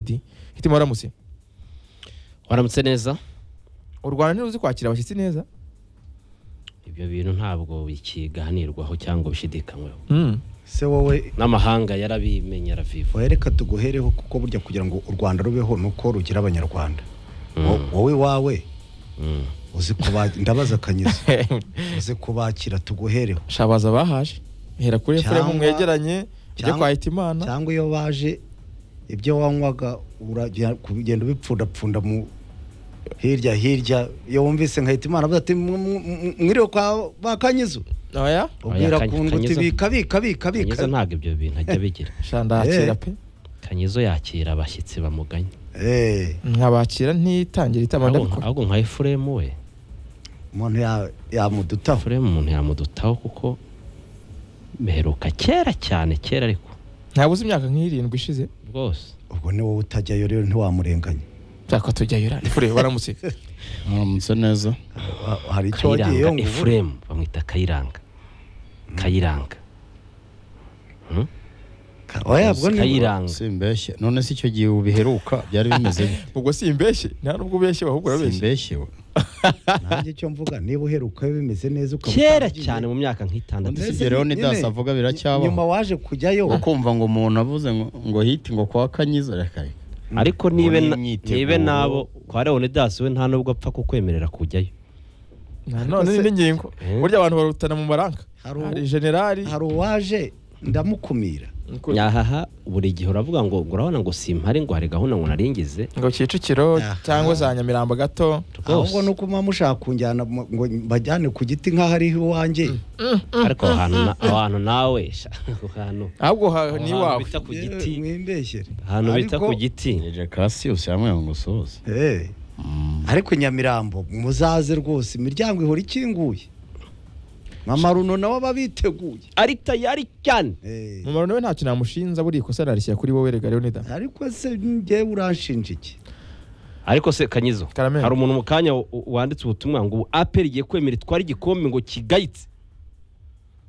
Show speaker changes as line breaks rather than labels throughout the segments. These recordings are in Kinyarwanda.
hiti hiti waramutse
waramutse neza
u rwanda ntiruzi kwakira abashyitsi neza
ibyo bintu ntabwo bikiganirwaho cyangwa bishidikanyweho
se wowe
n'amahanga yarabimenye araviva
wowe reka tuguhereho kuko burya kugira ngo u rwanda rubeho ni uko rugira abanyarwanda Wo- wowe wawe
Mm.
uzi kuba ndabaza akanyiza uzi kubakira tuguhereho
shabaza bahaje hera kuri
Cyangwa-
efuremu mwegeranye ujye
cyangwa-
kwa hitimana
cyangwa iyo baje ibyo wanywaga urajya kugenda ubipfundapfunda mu hirya hirya iyo wumvise nkahita imana avuga ati "Mw- mw- mw- mwiriwe kwa ba kanyizo
oya
ubwira
Kanyi-
ku ngo uti
Kanyizo-
bika bika bika bika
kanyizo ntabwo ibyo bintu ajya bigira
shandakira
Eh.
pe
kanyizo yakira abashyitsi bamuganye
Eh,
nkabakira ntitangira itama
ahubwo
ndabikora
ahubwo nka efuremu we
umuntu ya- yamudutaho
efuremu umuntu yamudutaho kuko mperuka kera cyane kera ariko
ntabuze imyaka nk'irindwi ishize
rwose
ubwo ni wowe utajyayo rero ntiwamurenganya
byakwa tujyayo ura efuremu waramutse
muramutse neza
Ha- hari icyo wagiyeyo
kayiranga
ngo ubure
efuremu bamwita kayiranga kayiranga
Ka- oya, ubwo ni-
kayiranga
simbeshye none se icyo gihe ubiheruka byari bimeze gute
ubwo si imbeshyi nta nubwo ubeshye ahubwo urabeshye
simbeshye we
nanjye icyo mvuga niba uheruka bimeze neza ukaba
kera
utaragiye,
cyane mu myaka nk'itandatu
Mbese
mbese
igereho
nyine-
ntidasavuga biracyabaho.
nyuma waje kujyayo
ukumva ngo umuntu avuze ngo ngo hiti ngo kwa kanyiza reka reka
ariko nibe
Ubu
na-
ni imyiteguro.
nibe nabo kwa leonidas we nta nubwo apfa kukwemerera kujyayo
nanone ni n'ingingo
Eh.
burya abantu barutana mu maranka
Hari u-
hari generali
hari uwaje ndamukumira
ngo
nyahaha buri gihe uravuga ngo ngo urabona ngo simpare ngo hari gahunda ngo naringize
ngo kicukiro
Aha.
cyangwa za nyamirambo gato
ahubwo ni uko muba mushaka kunjyana mu- ngo mbajyane ku giti nk'aho ari iwanjye
ariko aho hantu na- aho hantu nawe sha, aho hantu
ahubwo ha-
aho
ni
hantu
iwawe
bita ku giti
Eh, mwimbeshyere
ahantu bita
Ariko-
ku giti
jeje kasiyusi yamwe ngo usohoze
Eh, ariko nyamirambo muzaze rwose imiryango ihora ikinguye mamaruno nawe aba biteguye
ari tayari cyane
Eh,
mu maruno we ntacyo namushinza buriya ikosa narishyira kuri wowe rega leonida
ariko se njyewe uranshinja iki
ariko se kanyizo
Karamelo.
hari umuntu mu kanya w- wanditse ubutumwa ngo aperi igiye kwemera itwara igikombe ngo kigayitse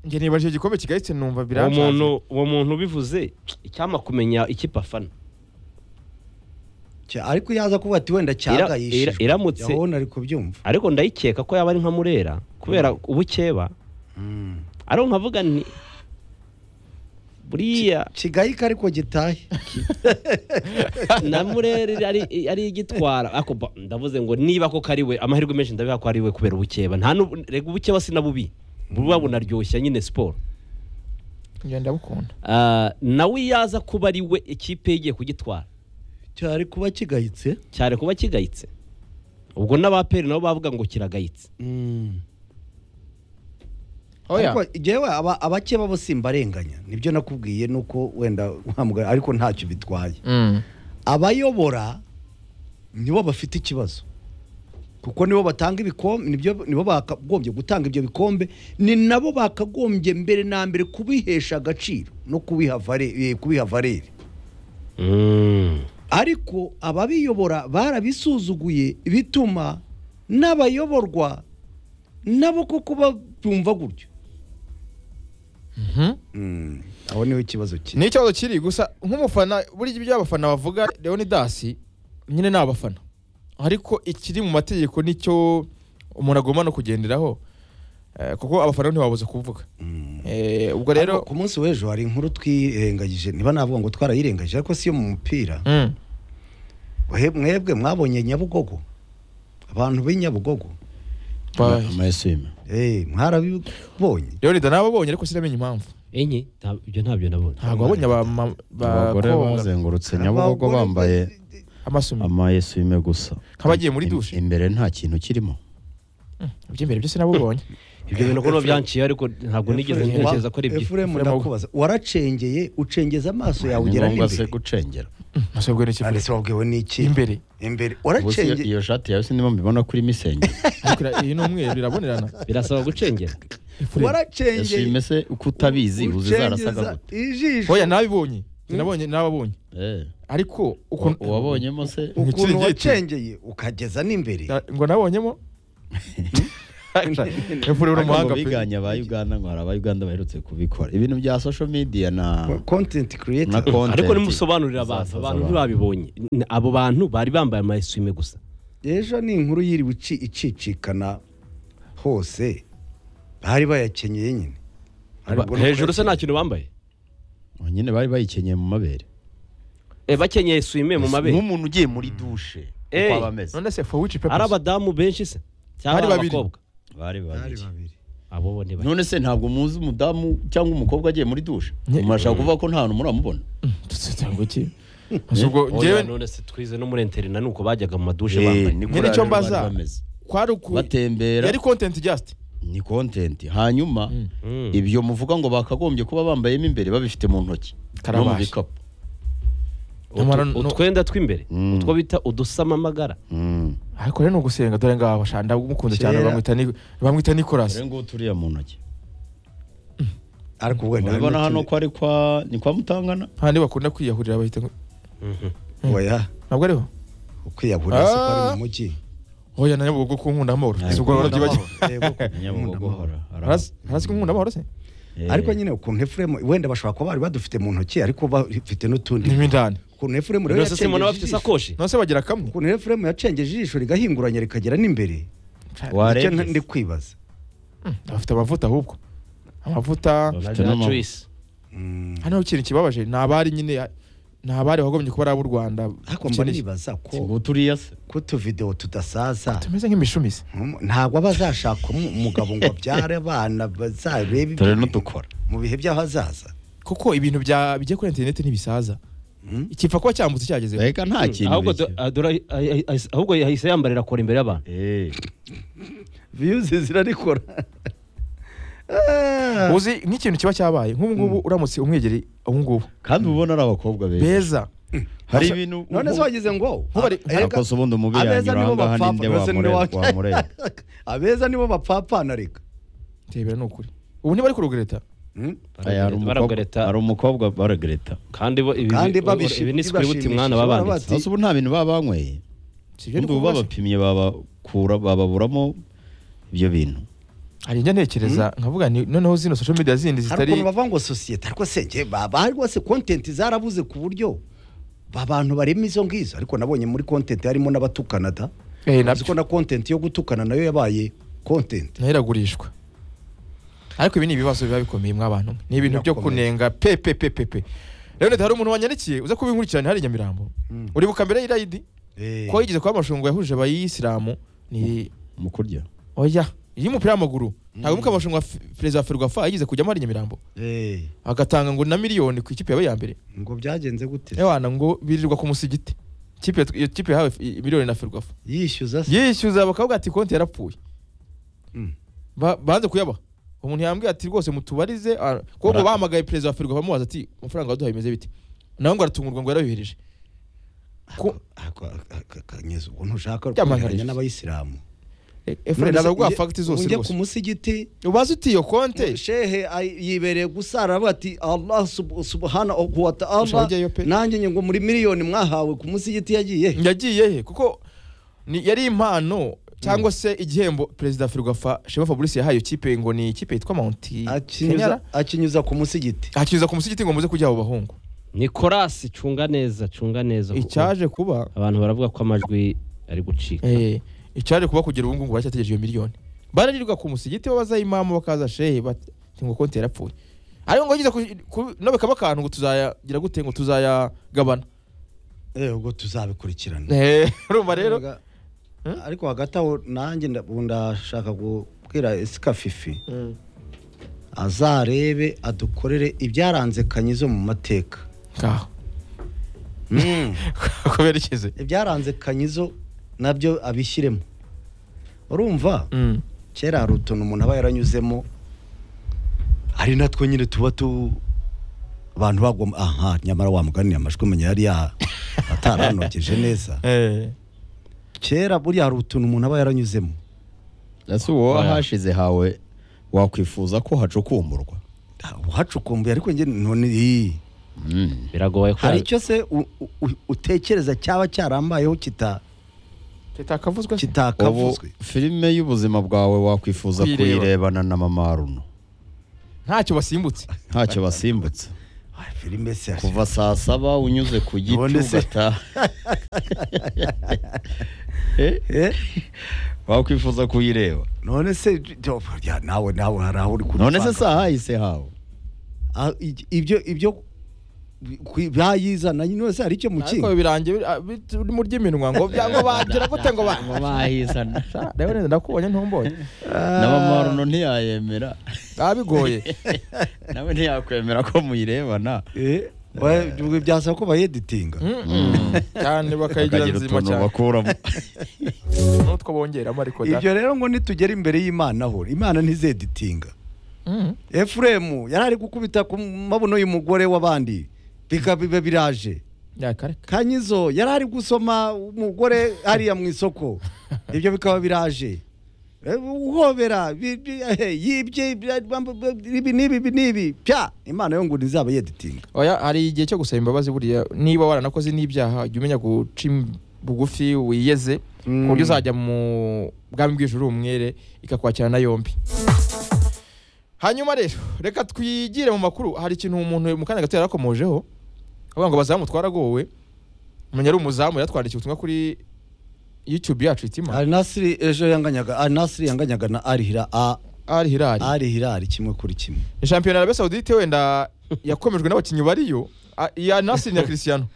njye nibajije igikombe kigayitse numva
uwo
biranshaje
muntu uwo muntu ubivuze icyampa kumenya ikipe afana
Cya- ariko yaza kuvuga ati wenda cyagayishijwe
ira- iramutse-
urabona ari kubyumva
ariko ndayikeka ko yaba ari nka murera kubera ubukeba ariko nkavuga nti buriya
kigayika ariko gitahe
na murere ari- ari igitwara ariko ba- ndavuze ngo niba koko ari we amahirwe menshi ndabiha ko ari we kubera ubukeba nta n'ubu rega ubukeba sinabubi buba bunaryoshya nyine siporo
njye ndabukunda
Ah, nawe iyo yaza kuba ari we ikipe ye igiye kugitwara
cyari kuba kigayitse
cyane kuba kigayitse ubwo n'abaperi nabo bavuga ngo kiragayitse
oya
ariko njyewe aba- abakeba bo simbarenganya nibyo nakubwiye nuko wenda wamugaye ariko ntacyo bitwaye
Mm.
abayobora nibo bafite ikibazo kuko nibo batanga ibikombe nibyo- nibo bakagombye gutanga ibyo bikombe ni nabo bakagombye mbere na mbere kubihesha agaciro no kubiha vare- eh, kubiha valere
Mm.
ariko ababiyobora barabisuzuguye bituma n'abayoborwa nabo koko babyumva gutyo Mm, aho niho ikibazo kiri
ni ikibazo kiri gusa nk'umufana buriya ibyo abafana bavuga leonidas nyine ni abafana ariko ikiri mu mategeko nicyo umuntu agomba no kugenderaho Eh, kuko abafana ntibabuze kuvuga Eh, ubwo
rero
rero
ku munsi w'ejo hari inkuru twirengagije niba navuga ngo twarayirengagije ariko si yo mu mupira
Mm.
Mwe- mwebwe mwabonye nyabugogo abantu b'i nyabugogo
Bye.
amayesime
Eh, mwarabibonye
leonida nababonye ariko sinamenye impamvu
enye nta- ibyo ntabyo nabonye
ntabwo wabonye abama-
abagore
bakonga
bazengurutse nyabugogo bambaye
amasumi
amayesime gusa
Nk'abagiye muri
Im-
dushe.
imbere nta kintu kirimo
iby'imbere byose nabubonye
ibyo bintu ko byanciye ariko ntabwo nigeze
Efuremu-
ntekereza ko ari ibyo
Efuremu ndakubaza waracengeye ucengeza amaso yawe
ni
ugera
ngombwa se
n'imbere
gucengera
masabwe n'iki
Nanditse wabwiwe n'iki
imbere
imbere
Ubu se iyo-
waracengeye
iyo shati yawe sinimo mbibona kuri misenge
Ariko ira- iyi ni umweru irabonerana
birasaba gucengera
Efuremu.
waracengeye
esime se uko utabizi uzi zarasaga
ucengeza
gute
ijisho
oya nabibonye nabonye nababonye
Eh,
ariko uko
uwa- uwabonyemo se
Ntikiri
ukuntu
giti.
wacengeye ukageza n'imbere
ngo nabonyemo Efure uri umuhanga pe.
biganye aba Uganda ngo hari aba Uganda baherutse kubikora ibintu bya social media na
kontenti
na
kiriyeta
content.
ariko nimusobanurira abantu
Izasaza
abantu ntibabibonye N- abo bantu bari bambaye amayeswime gusa
ejo ni inkuru yiriwe ici- icicikana hose bari bayakenyeye nyine Hari
Ba-
ubwo no
hejuru se
kuyakenyera.
nta kintu bambaye
Oh, nyine bari bayikenyeye mu mabere
Eh, bakenyeye swime mu mabere
nk'umuntu ugiye muri douche
Eh.
uko aba ameze
none se for which
ari
purpose
abadamu benshi se
Bari
cyangwa ari
babiri.
abakobwa
bari
Bari
babiri
babiri.
abo bo ni bake.
none se ntabwo muzi umudamu cyangwa umukobwa agiye muri douche
Nye-
murashaka kuvuga ko nta hantu muramubona
cyangwa iki Gusa ubwo
Oya,
njyewe
none se twize no muri interineti nuko bajyaga mu madushe
Eh,
bambaye
niko
Nyine icyo
rero bari
mbaza.
bameze.
kwari uku
batembera
yari content just
ni content hanyuma
Mm.
Mm.
ibyo muvuga ngo bakagombye kuba bambayemo imbere babifite mu ntoki no mu
Karabashi.
bikapu
Utu-
Nyamara no-
utwenda tw'imbere
Mm.
utwo bita udusamamagara
Mm.
ariko rero ni ugusenga dore ngaho shanda umukunze cyane
Kera.
bamwita Ni- bamwita Nicolas
dore ngubu turiya mu ntoki
ariko ubwo nta
mubibona hano
n'ikindi-
ko ari kwa ni kwa mutangana
nta niba bakunda kwiyahurira bahita ngo-
oya
ntabwo ariho
ukwiyahurira se ko ari
Ah.
mu mujyi
oya na nyabugogo ku nkunda amahoro si ubwo warabyibagiwe
nyabugogohora
hasi hasi ku nkunda amahoro se
ariko nyine ukuntu efuremu wenda bashobora kuba bari badufite mu ntoki ariko bafite n'utundi
nimo indani
ukuntu efuremu rero
nose se mbona
yacengeje
bafite
ijisho
isakoshi
none se bagira kamwe
ukuntu efuremu yacengeje ijisho rigahinguranya rikagera n'imbere nicyo nta- ndi
warebye
kwibaza
bafite amavuta ahubwo amavuta
Na-
Bafite
na
n'ama-
Joyce.
Mm.
hano ikintu kibabaje ni abari nyine ni abari bagombye kuba ari ab'u rwanda
ariko mba
Ikindi-
nibaza ko
ngo turiya se
ko utuvidewo tudasaza
tumeze nk'imishumi se
ntum- ntabwo aba azashaka umu- umugabo ngo abyare abana bazarebe
dore
ibyo
n'udukora
mu bihe by'ahazaza
kuko ibintu bya bijya kuri interineti ntibisaza
Mm.
ikipfa kuba cyambutse cyagezeho
reka nta kintu
ahubwo
bishyura.
do- ah, dore ahi- ahi- ahi- ahubwo yahise yambarira kora imbere y'abantu
Eh,
viyuzi zirarikora
uzi nk'ikintu kiba cyabaye nk'ubu ngubu uramutse umwegeri ubu ngubu
kandi ubona ari abakobwa beza
beza
hari
Basa-
ibintu
none se wagize ngo
Ntubari-
erega-
Akoze ubundi umubiri
abeza
yanyura
nibo
ahangaha
bapfapfa
ninde
rwose ninde
wamurega-
wa-
wamurega?
abeza nibo bapfapfana reka
ntibera ni ukuri ubu ntibari ku rugereta
Mm?
Aya, hari umukobwa-
Baragareta.
hari umukobwa baragreta
kandi bo ibi
Kandi
ibi-
babishi-
ibi ni sikiributi
bibashimishije,
mwana babanditse
barabazi.
hasi ubu nta bintu baba banyweye
si
ubundi
ibyo ndi
ubu
kuvuga se.
babapimye babakura bababuramo ibyo bintu
hari njya ntekereza nkavuga ni- noneho zino social media
hari
zindi zitari
ukuntu bavuga ngo sosiyete ariko se njye baba rwose kontenti zarabuze ku buryo abantu barema izo ngizo ariko nabonye muri kontenti harimo n'abatukana da
Eh,
uzi ko
nabyo
na kontenti yo gutukana nayo yabaye kontenti
nayo iragurishwa ariko ibi ni ibibazo biba bikomeye mw'abantu mwe. ni ibintu byo
Birakomeye.
kunenga pe pe pe pe pe rero hari umuntu wanyandikiye uza kubinkurikirana hari i nyamirambo
Mm.
uribuka mbere y'irayidi
Eh,
ko yigeze kuba amashungu yahuje abayisilamu ni
mu kurya
oya y'umupira w'amaguru ntabwo muka amashungu ya F- perezida wa ferwafa yigeze kujyamo hari i nyamirambo
eh,
agatanga ngo na miliyoni ku ikipe yabaye iya mbere
ngo byagenze gute
ewana ngo birirwa ku musigiti Ikipe yatw- iyo kipe yahawe f- i- miliyoni na ferwafa
yishyuza se
yishyuza bakavuga ati konti yarapfuye
Mm.
Ba- banze kuyabaha umuntu yambwiye ati rwose mutubarize ah, kuko
Bara-
bahamagaye perezida wa ferwafa bamubaza ati amafaranga waduhaye bimeze bite nawe ngo aratungurwa ngo yarayohereje ko-
Ako- ako- ako- kanyeze ubwo ntushaka
Byamaganije.
kugereranya n'abayisilamu
E- efureni
None se
araguha
ujye-
fagiti
ubu
zose
njye
rwose
ku musigiti
ubaze uti iyo konte
shehe ay- yibereye gusara aravuga ati allah sub- subhanahu wa
Ushaka
ta'ala
ujyayo pe?
nanjye ngo muri miliyoni mwahawe ku musigiti yagiye he?"
yagiye he kuko ni- yari impano cyangwa se igihembo perezida wa ferwafa shema fabrice yahaye ikipe ngo ni ikipe yitwa mawunti
akinyuza akinyuza ku musigiti
akinyuza ku musigiti ngo muze kujya abo bahungu
nikorasi cunga neza cunga neza kuko
icyaje kuba
abantu baravuga ko amajwi ari gucika
Eh, icyaje kuba kugera ubu ngubu baracyategereje iyo miliyoni bararirwa ku musigiti babaza imamu bakaza shehe bati ngo konti yarapfuye ariko ngo yigeze ku- ku- no bikaba akantu ngo tuzayagira gute ngo tuzayagabana
eh ubwo tuzabikurikirana
Eh, urumva rero
Arega- ariko hagati aho nanjye nda- ubu ndashaka kubwira esika fifi azarebe adukorere ibyaranze kanyizo mu mateka
ngaho
Mm.
kubera ikize
ibyaranze kanyizo nabyo abishyiremo urumva
Mm.
kera hari utuntu umuntu aba yaranyuzemo hari natwo nyine tuba tu abantu bagoma aha nyamara wamuganira amajwi menya yari ya ataranogeje neza
Eh.
kera buriya hari utuntu umuntu aba yaranyuzemo
ese uwo
Oya.
hashize hawe wakwifuza ko hacukumburwa
uhacukumbuye ariko njye none ii.
Mm.
biragoye ko
hari icyo se u- u- u- utekereza cyaba cyarambayeho kita
kitakavuzwe
ubu
kitakavuzwe
filime y'ubuzima bwawe wakwifuza
Kuyireba.
kuyirebana na mama Aruno
ntacyo basimbutse
ntacyo basimbutse
Ah, filime se
kuva saa saba unyuze ku giti
Ubundi se-
ugataha Eh,
Eh,
wakwifuza kuyireba
none se to- ya, nawe nawe hari aho uri kuri
none se saha hahise hawe
ibyo ibyo kwi- bayizana none se hari icyo mu
ariko
kinga
birangiye biri- ah, bit- uri mu ry'iminwa ngo byango bagira gute ngo ba
bahisana
Sha, rero nenda ndakubonye ntumbonye
na mama Aruno ntiyayemera
baba bigoye
nawe ntiyakwemera ko muyirebana
Eh, ba- byasaba ko bayeditinga
Mm-mm. cyane bakayigira
bakagira
nzima
utuntu
cyane
bakuramo
n'utwo bongeramo ariko da
ibyo rero ngo nitugera imbere y'imana ho imana ntizeditinga
Mm.
efuremu yari ari gukubita ku mabuno y'umugore w'abandi bikabiba biraje
yakareka
kanyizo yari ari gusoma umugore hariya mu isoko ibyo bikaba biraje Eh, uhobera bi- bi- eh, yibye bya- bamba- bamba- ibi n'ibi ibi n'ibi pya imana yo ngo ntizaba yeditinga
oya hari igihe cyo gusaba imbabazi buriya niba waranakoze n'ibyaha jya umenya guca im- bugufi wiyeze ku buryo uzajya mu bwami bw'ijuru umwere ikakwakirana yombi hanyuma rero reka twigire mu makuru hari ikintu umuntu mu kanya gato yarakomojeho avuga ngo abazamu twaragowe umuntu yari umuzamu yatwandikiye ubutumwa kuri youtube yacu itima
arinasiri ejo yanganyaga arinasiri yanganyaga na arihira
ari hirari
arihirari kimwe kuri kimwe
shampiyona ya Arabie Saoudite wenda yakomejwe n'abakinnyi bariyo a- iya Nasri na Cristiano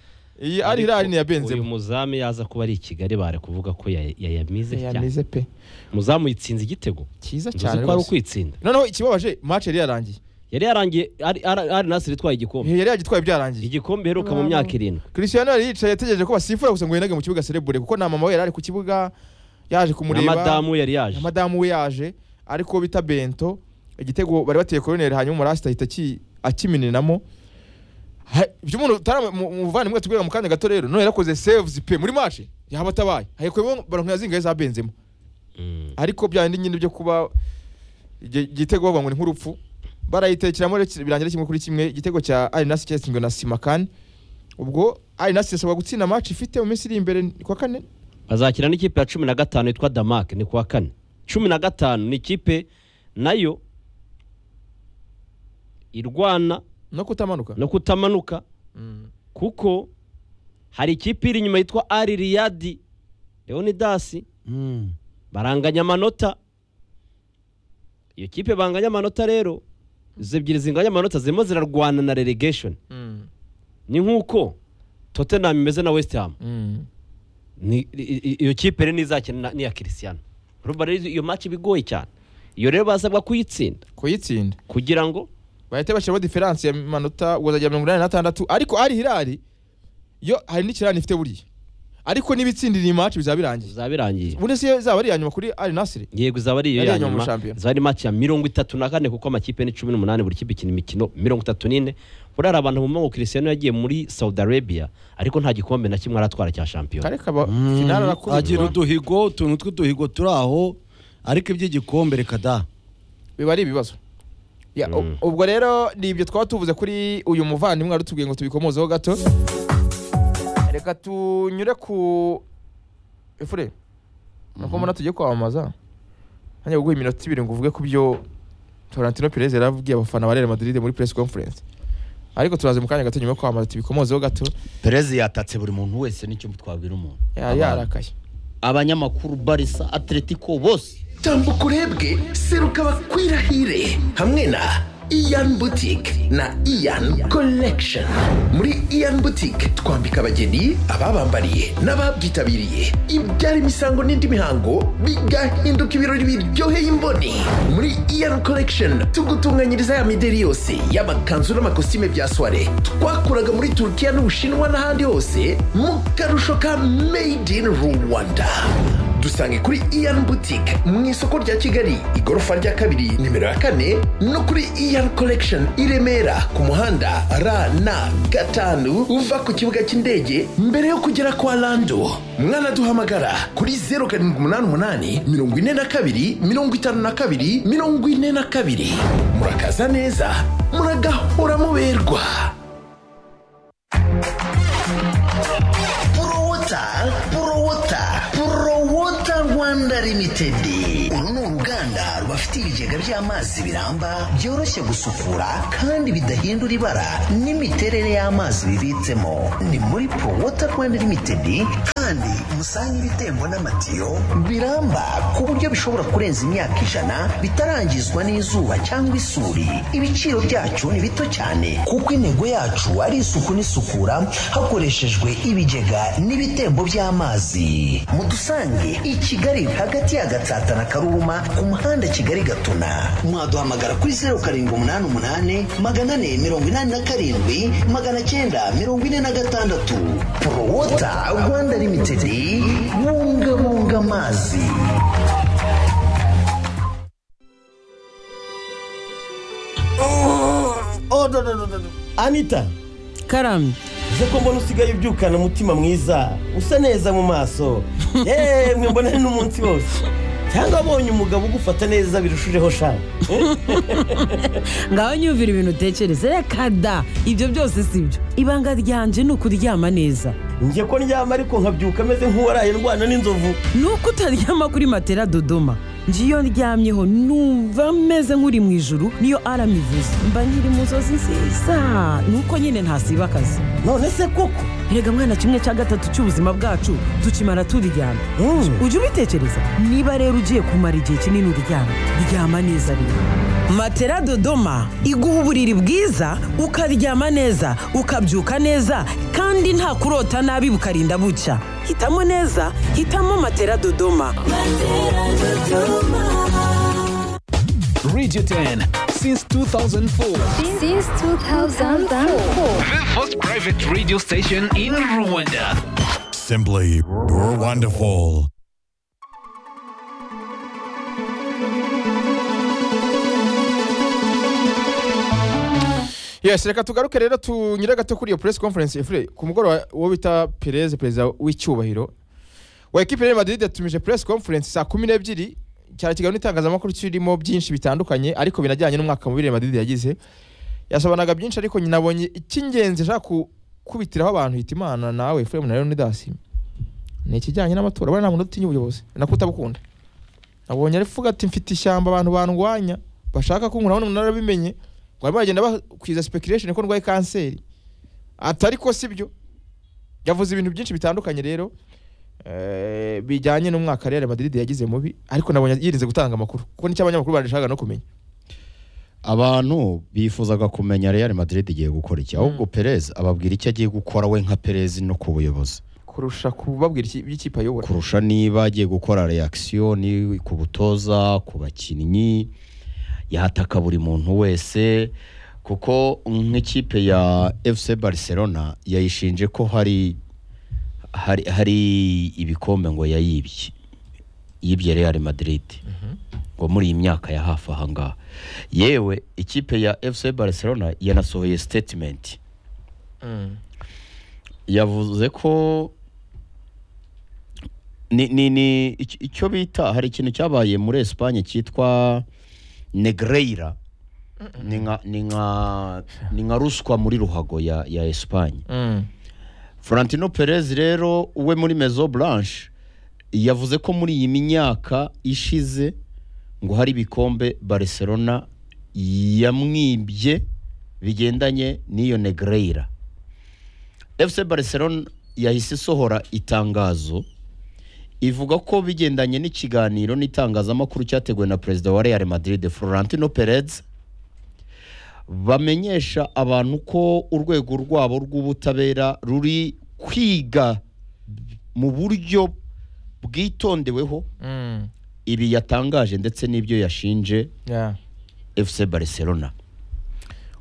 iyi ari hirari ni iya
uyu
Benzema
muzamu yaza kuba ari i kigali bare kuvuga ko ya- yayamize cyane
yamize pe
muzamu yitsinze igitego
cyiza
nzi
cyane
ko ari
rwose.
ukwitsinda
noneho ikibabaje match yari yarangiye
yari yarangiye ari- ari ari nasiri itwaye igikombe
yari yagitwaye ibyarangiye
igikombe heruka mu myaka irindwi
Cristiano yari yicaye yategereje ko basifura gusa ngo yinage mu kibuga celebure kuko na mama we yari ari ku kibuga yaje
na
kumureba
madamu yari yaje
na madamu we yaje ariko bita bento igitego bari bateye koroneri hanyuma umurasita ahita aki- akimeninamo Ha- ibyo umuntu utaramuvanimwe tubwira mu kanya gato rero none yarakoze saves pe muri match yaba atabaye hayekweho baronka yazingaye za benzema
Mm.
ariko bya bindi nyine byo kuba igi- igitego bavuga ngo ni nk'urupfu barayitekeramo rero ki- birangira kimwe kuri kimwe igitego cya arinasi cyatsinzwe na simakani ubwo arinasi yasabwa gutsinda match ifite mu minsi iri imbere ni kuwa kane
bazakina n'ikipe ya cumi na gatanu yitwa damak ni kuwa kane cumi na gatanu ni ikipe nayo irwana
no kutamanuka
no kutamanuka
Mm.
kuko hari ikipe iri inyuma yitwa ari riyadi leonidasi baranganya amanota iyo kipe banganya amanota rero izo ebyiri zinganya amanota zirimo zirarwana na relegation
Mm.
ni nk'uko tottenham imeze na west ham
Mm.
Ni- i- i- iyo kipe rero nizakina na- n'iya kirisiyano urumva rero iyo match iba igoye cyane iyo rero basabwa kuyitsinda
kuyitsinda
kugira ngo
bahita bashyiramo diferanse y'amanota ubwo azajya mirongo inani n'atandatu ariko ari hirari yo hari n'ikirani ifite buriya ariko n'ibitsindira iyi match bizaba birangiye
bizaba birangiye
ubundi si yo izaba ari iya nyuma kuri ari nasiri
yego izaba ari iyo
Yari
ya
inyuma mu
nyuma
shampiyona.
izaba ari match ya mirongo itatu na kane kuko amakipe ni cumi n'umunani buri kipe ikina imikino mirongo itatu n'ine buriya hari abantu bumva ngo kirisiyano yagiye muri saudi arabia ariko nta gikombe na kimwe aratwara cya shampiyona
kareka ba finale
agira
arakubitwa
uduhigo utuntu tw'uduhigo turi aho ariko iby'igikombe reka da
biba ari ibibazo Ya, u-
Mm.
ubwo rero ni ibyo twaba tuvuze kuri uyu muvandimwe wari utubwiye ngo tubikomozeho gato reka tunyure ku efure nuko mbona tugiye kwamamaza hanyuma guha iminota ibiri ngo uvuge ku byo Florentino Perez yari abwiye abafana ba Real Madrid muri press conference ariko turaza mu kanya gato nyuma yo kwamamaza tubikomozeho gato
perezi yatatse buri muntu wese nicyo twabwira umuntu
Ya- yarakaye
abanyamakuru barisa atletico bose
tambuka urebwe seruka bakwirahire hamwe na iyan butike na iyan collection muri iyan butike twambika abageni ababambariye n'ababyitabiriye ibyara imisango n'indi mihango bigahinduka ibirori biryoheye imboni muri iyan collection tugutunganyiriza ya mideri yose y'amakanzu n'amakositime bya soire twakuraga muri turukiya n'ubushinwa n'ahandi hose mu karusho ka made in rwanda dusange kuri iyan boutique mu isoko rya kigali igorofa rya kabiri nimero ya kane no kuri iyan collection i remera ku muhanda rn gatanu uva ku kibuga cy'indege mbere yo kugera kwa lando mwanaduhamagara kuri 078 42 52 42 murakaza neza muragahora muberwa Puro water, puro water, puro water.
limited uru ni uruganda rubafitiye ibigega by'amazi biramba byoroshye gusukura kandi bidahindura ibara n'imiterere y'amazi bibitsemo ni muri pro water rwanda limited kandi musanga ibitembo n'amatiyo biramba ku buryo bishobora kurenza imyaka ijana bitarangizwa n'izuba cyangwa isuri ibiciro byacu ni bito cyane kuko intego yacu ari isuku n'isukura hakoreshejwe ibigega n'ibitembo by'amazi mudusange i kigali hagati ya gatsata na karuma ku muhanda kigali gatuna mwaduhamagara kuri zeru karindwi umunani umunani magana ane mirongo inani na karindwi magana cyenda mirongo ine na gatandatu porowota rwanda limitedi bungabunga amazi
anita
karamye
uze ko mbona usigaye ubyukana umutima mwiza usa neza mu maso yemwe mbona ari n'umunsi wose cyangwa abonye umugabo ugufata neza birushijeho shaka
ngaho nyumvira ibintu utekereza reka da ibyo byose si byo ibanga ryanje ni ukuryama neza
njye ko ndyama ariko nkabyuka ameze nk'uwaraye ndwana n'inzovu
ni uko utaryama kuri matera dodoma njye iyo ndyamyeho numva meze nk'uri mu ijuru niyo arama ivuze mba nkiri mu nzozi nziza ni uko nyine ntasiba akazi
none se koko
rega mwana kimwe cya gatatu cy'ubuzima bwacu tukimara turyama
Mm.
ujya ubitekereza niba rero ugiye kumara igihe kinini uryama ryama neza rero matera dodoma iguha uburiri bwiza ukaryama neza ukabyuka neza kandi nta kurota nabi bukarinda bucya hitamo neza hitamo matera dodoma
Radio 10 since 2004.
since 2004.
The first private radio station in Rwanda.
Simply wonderful.
yes reka tugaruke rero tunyure gato kuri iyo press conference efure ku mugoroba uwo bita perez perezida w'icyubahiro wa ekipe ya madrid yatumije press conference saa kumi n'ebyiri cyane kiganiro n'itangazamakuru kirimo byinshi bitandukanye ariko binajyanye n'umwaka mubi Real madrid yagize yasobanuraga byinshi ariko nyina abonye icy'ingenzi ashaka gukubitiraho abantu hita imana nawe efure na leonidas ni ikijyanye n'amatora buriya nta muntu utinya ubuyobozi nako utabukunda abonye aravuga ati mfite ishyamba abantu bandwanya bashaka kunkura none narabimenye ngo barimo baragenda bakwiza speculation ko ndwaye kanseri atari ko sibyo yavuze ibintu byinshi bitandukanye rero eh, bijyanye n'umwaka Real Madrid yagize mubi ariko nabonye yirinze gutanga amakuru kuko nicyo abanyamakuru barashaka no kumenya
abantu bifuzaga kumenya Real Madrid igiye gukora iki ahubwo Perez ababwira icyo agiye gukora we nka Perez no ku buyobozi
kurusha kubabwira iki- iby'ikipe ayobora
kurusha niba agiye gukora reaction ku butoza ku bakinnyi yataka buri muntu wese kuko nk'ikipe ya FC Barcelona yayishinje ko hari hari, hari ibikombe ngo yayibye yibye Real Madrid ngo muri iyi myaka ya hafi aha ngaha yewe ikipe ya FC Barcelona yanasohoye statement yavuze ko ni ni ni ic- icyo bita hari ikintu cyabaye muri Espagne cyitwa Negreira ni nka ni nka ni nka ruswa muri ruhago ya ya Espagne
Mm.
Florentino Perez rero we muri Maison Blanche yavuze ko muri iyi myaka ishize ngo hari ibikombe Barcelona yamwibye bigendanye n'iyo Negreira FC Barcelona yahise isohora itangazo ivuga ko bigendanye n'ikiganiro n'itangazamakuru cyateguwe na perezida wa Real Madrid Florentino Perez bamenyesha abantu ko urwego rwabo rw'ubutabera ruri kwiga mu buryo bwitondeweho
Mm.
ibi yatangaje ndetse n'ibyo yashinje
Yeah.
FC Barcelona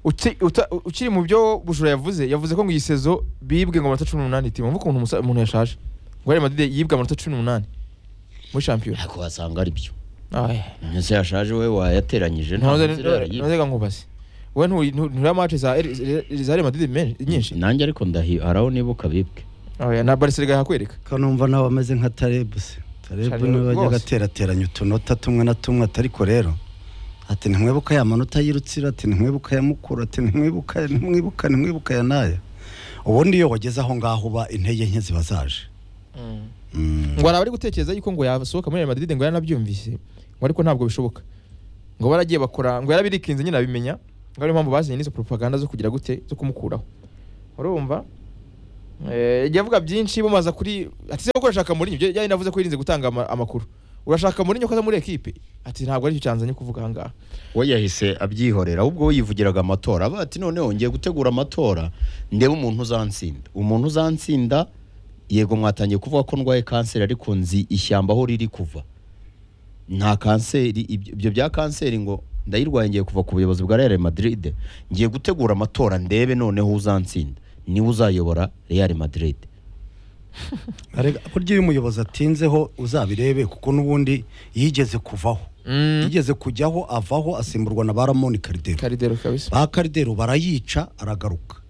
Uki- uta- ukiri mu byo bujura yavuze yavuze ko ngo iyi sezo bibwe ngo amanota cumi n'umunani timu mvuga ukuntu umusa- umuntu yashaje ngo Real Madrid yibwe amanota cumi n'umunani muri shampiyona
ariko wasanga ari byo
Aye.
ese yashaje we wayateranyije nta munzira yarayibye.
ntuze nkubaze wowe nturi- ntu- ntureba match za Real- za Real Madrid men- nyinshi
nanjye ariko ndahi haraho nibuka bibwe
Oya, na Barcelona hakwereka
kanumva nawe ameze nka tarebu se tarebu
Tarebu
niwe wajyaga
rwose.
aterateranya utunota tumwe na tumwe ati ariko rero ati ntimwibuka ya manota y'irutsiro ati ntimwibuka ya mukuru ati ntimwibuka ya- ntimwibuka ntimwibuka ya naya ubundi iyo wageze aho ngaho uba intege nke ziba zaje
ngo hari abari gutekereza yuko ngo yasohoka muri Real Madrid ngo yaranabyumvise ngo ariko ntabwo bishoboka ngo baragiye bakora ngo yarabirikinze nyine abimenya ngo ariyo mpamvu bazanye n'izo propaganda zo kugira gute zo kumukuraho urumva Eh, yagiye avuga byinshi bumaza kuri ati se ko urashaka muri ibyo yari navuze ko yirinze gutanga ama- amakuru urashaka muri nyokoza muri ekipe ati ntabwo aricyo cyanzanye kuvuga aha ngaha
we yahise abyihorera ahubwo we yivugiraga amatora avuga ati noneho ngiye gutegura amatora ndebe umuntu uzansinda umuntu uzansinda yego mwatangiye kuvuga ko ndwaye kanseri ariko nzi ishyamba aho riri kuva nta kanseri ibyo ibyo bya kanseri ngo ndayirwaye ngiye kuva ku buyobozi bwa Real Madrid ngiye gutegura amatora ndebe noneho uzansinda niwe uzayobora Real Madrid
Arega, burya iyo umuyobozi atinzeho uzabirebe kuko n'ubundi yigeze kuvaho yigeze kujyaho avaho asimburwa na ba ramoni karidero
karidero kabisa
ba karidero barayica aragaruka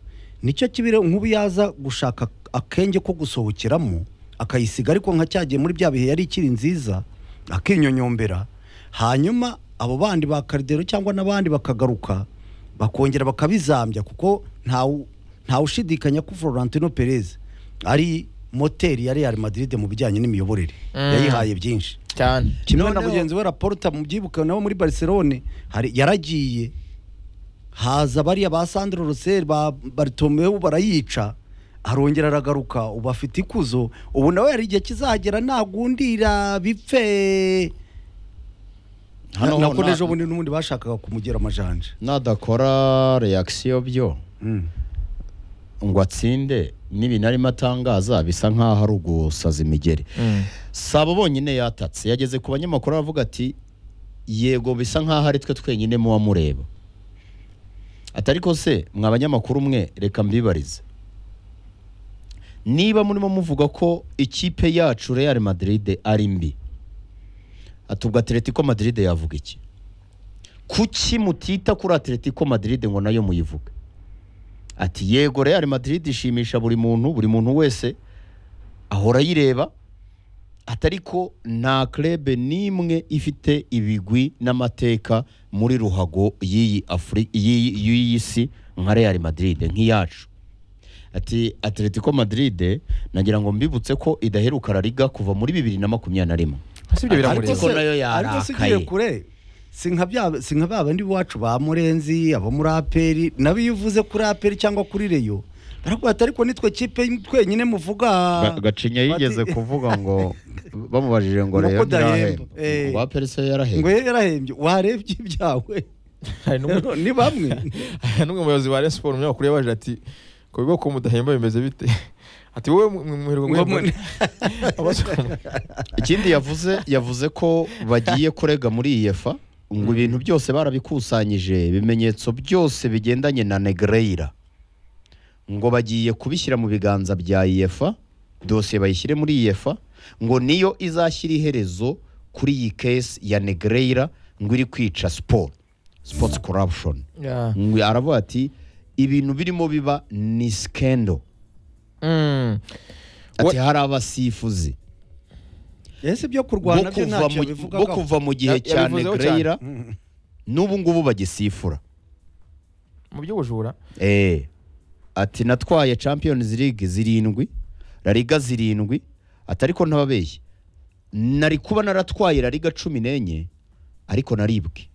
nicyo kibire nk'ubu yaza gushaka akenge ko gusohokeramo akayisiga ariko nka cyagiye muri bya bihe yari ikiri nziza akinyonyombera hanyuma abo bandi ba karidero cyangwa n'abandi bakagaruka bakongera bakabizambya kuko ntawu- ntawushidikanya ko florentino perez ari moteri ya real madrid mu bijyanye n'imiyoborere
Mm.
yayihaye byinshi
cyane
kimwe na
Noneho-
mugenzi we raporta mu byibuka nabo muri barcelone hari yaragiye haza bariya ba sandro rosel ba baritomeu barayica arongera aragaruka ubu afite ikuzo ubu nawe hari igihe kizagera nagundira bipfe
Hano ho
nako
na-
ejo bundi n'ubundi bashakaga kumugera amajanja
nadakora reakisiyo byo
Mm.
ngo atsinde n'ibintu arimo atangaza bisa nk'aho ari ugusaza imigeri saba bonyine yatatse yageze ku banyamakuru aravuga ati yego bisa nk'aho ari twe twenyine muba mureba atari ko se mwa banyamakuru mwe reka mbibarize niba murimo muvuga ko ikipe yacu real madrid ari mbi atubwa atletico madrid yavuga iki kuki mutita kuri atletico madrid ngo nayo muyivuge ati yego real madrid ishimisha buri muntu buri muntu wese ahora ayireba atari ko nta krebe n'imwe ifite ibigwi n'amateka muri ruhago y'iyi Afri- y'iyi- y'iyi si nka real madrid nk'iyacu ati atletico madrid nagira ngo mbibutse ko idaheruka la liga kuva muri bibiri na makumyabiri na rimwe
si ibyo
Ariko
biramureba
ko nayo
ariko se
yarakaye.
ugiye kure si nka bya- si nka ba bandi iwacu ba murenzi abo muri aperi nabo iyo uvuze kuri aperi cyangwa kuri reyo baravuga ati ariko nitwe kipe twenyine muvuga
Ga- gacinya yigeze
bati-
kuvuga ngo bamubajije ngo
Ngo
rero
ko udahemba.
ntirahemba."
Eh.
ngo perese
ngo
yarahembye
yari yarahembye warebye ibyawe
hari n'umwe
ni bamwe
hari n'umwe muyobozi wa Rayon Sport umunyamakuru yabaje ati ku bigo ko mudahemba bimeze bite ati wowe mwirirwa
Mwe-
mwebwe
mwe-
abasoma
ikindi yavuze yavuze ko bagiye kurega muri iyefa ngo ibintu byose barabikusanyije ibimenyetso byose bigendanye na negreira ngo bagiye kubishyira mu biganza bya iyefa dosiye bayishyire muri iyefa ngo niyo izashyira iherezo kuri iyi kesi ya negreira ngo iri kwica siporo sports corruption
Yeah.
Ngo aravuga ati ibintu birimo biba ni skendo
Mm.
ati hari abasifuzi
ese byo
bo
kurwana byo
kuva
ntacyo
mu- bo
bivugaho
kuva mu gihe
Ya-
cya
yabivuzeho cyane.
negreyira n'ubu ngubu bagisifura
mu by'ubujura
Eh, ati natwaye champions league zirindwi la liga zirindwi ati ariko ntababeshye nari kuba naratwaye la liga cumi n'enye ariko naribwe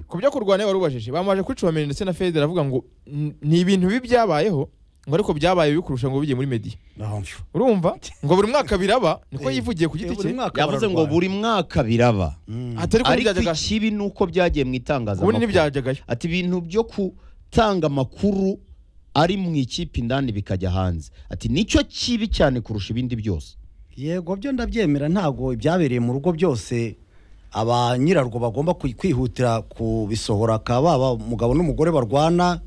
ku byo kurwanya wari ubajije bamaje kuri Tchouaméni ndetse na Fede aravuga ngo "N- ni ibintu bibi byabayeho ngo ariko byabaye bikurusha ngo bijye muri media
Nahomvu.
urumva ngo buri mwaka biraba niko yivugiye ku
Eh,
giti
buri
cye
mwaka
yavuze ngo
bararwana.
buri mwaka biraba
atari ko
ariko
byajyaga
ikibi ni uko byagiye mu
ubundi
itangazamakuru
ntibyajyagayo
ati ibintu byo gutanga amakuru ari mu ikipe indani bikajya hanze ati nicyo kibi cyane kurusha ibindi byose
yego byo ndabyemera ntabwo ibyabereye mu rugo byose aba nyirarwo bagomba kwi- kwihutira kubisohora akaba baba umugabo n'umugore barwana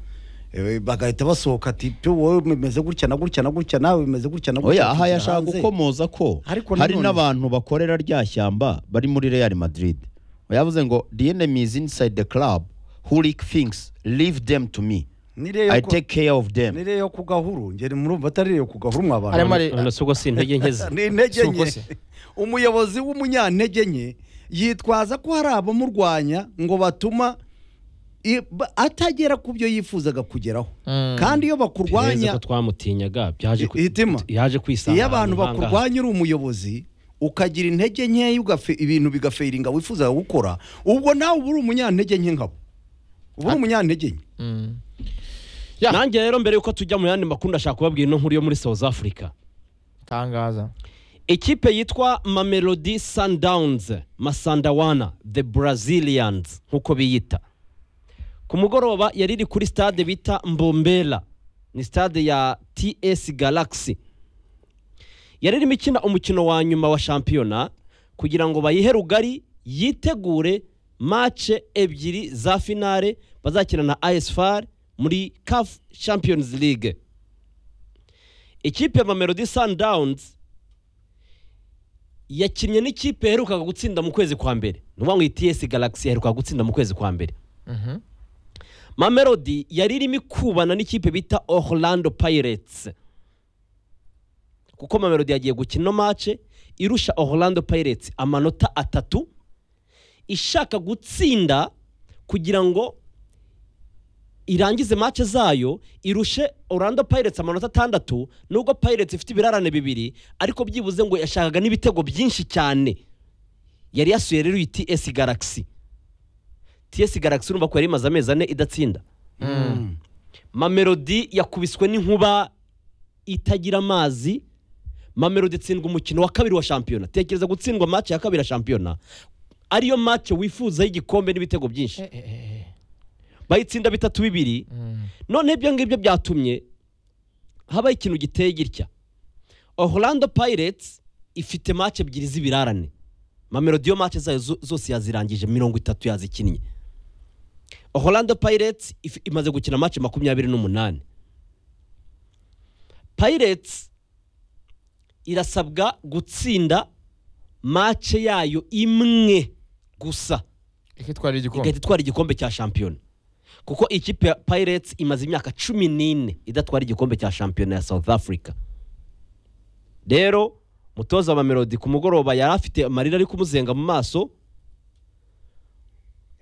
eh, bagahita basohoka ati "Tu, wowe bimeze gutya na gutya na gutya nawe bimeze gutya na gutya
oya aha
tukiri
yashaka
hanze."
gukomoza ko
Ariko
hari
nanone-
n'abantu bakorera rya shyamba bari muri Real Madrid yavuze ngo the enemy is inside the club who leak things leave them to me
Niriya
I
yo ku-
take care of them
niriya yo ku gahuru ngeri murumva atari iyo ku gahuru mwabana
Arimo ari-
none si ubwo si intege nke ze
ni intege
Si uko
nke
se.
umuyobozi w'umunyantege nke yitwaza ko hari abamurwanya ngo batuma i- ba- atagera ku byo yifuzaga kugeraho
Mm.
kandi iyo
perezida
bakurwanya
ko twamutinyaga byaje ku-
Itima.
yaje kwisanga
iyo abantu
ahantu nk'aha ngaha.
bakurwanya uri umuyobozi ukagira intege nkeya ugafe- ibintu bigafeiringa wifuzaga gukora ubwo nawe uba uri umunyantege nke nkabo uba uri umunyantege nke
Ya.
nanjye rero mbere yuko tujya mu yandi makuru ndashaka kubabwira ino nkuru yo muri south africa
tangaza
ikipe yitwa mamelodi sundowns masandawana the brazilians nk'uko biyita ku mugoroba yari iri kuri stade bita mbombera ni stade ya ts galaxy yari irimo ikina umukino wa nyuma wa shampiyona kugira ngo bayihe rugari yitegure mace ebyiri za finale bazakina na asfar muri caf champions league ikipe ya mamelodi sundowns yakinnye n'ikipe yaherukaga gutsinda mu kwezi kwa mbere ni ukuvuga ngo ETS Galaxy yaherukaga gutsinda mu kwezi kwa mbere Mamelodi yari irimo ikubana n'ikipe bita Orlando Pirates kuko Mamelodi yagiye gukina ino mace irusha Orlando Pirates amanota atatu ishaka gutsinda kugira ngo irangize mace zayo irushe Orlando Pirates amanota atandatu nubwo Pirates ifite ibirarane bibiri ariko byibuze ngo yashakaga n'ibitego byinshi cyane yari yasuye rero iyi TS Galaxy TS Galaxy urumva ko yari imaze amezi ane idatsinda Mamelodi yakubiswe n'inkuba itagira amazi Mamelodi itsindwa umukino wa kabiri wa shampiyona tekereza gutsindwa mace ya kabiri ya shampiyona ariyo mace wifuza y'igikombe n'ibitego byinshi bayitsinda bitatu bibiri none ibyo ngibyo byatumye habaho ikintu giteye gitya orlando pirates ifite mace ebyiri z'ibirarane mamelodiyo mace zayo zo- zose yazirangije mirongo itatu yazikinnye orlando pirates if- imaze gukina mace makumyabiri n'umunani pirates irasabwa gutsinda mace yayo imwe gusa
ikitwara igikombe
igahita itwara igikombe cya shampiyona kuko ikipe ya pirates imaze imyaka cumi n'ine idatwara igikombe cya shampiyona ya south africa rero mutoza wa melodi ku mugoroba yari afite amarira ari kumuzenga mu maso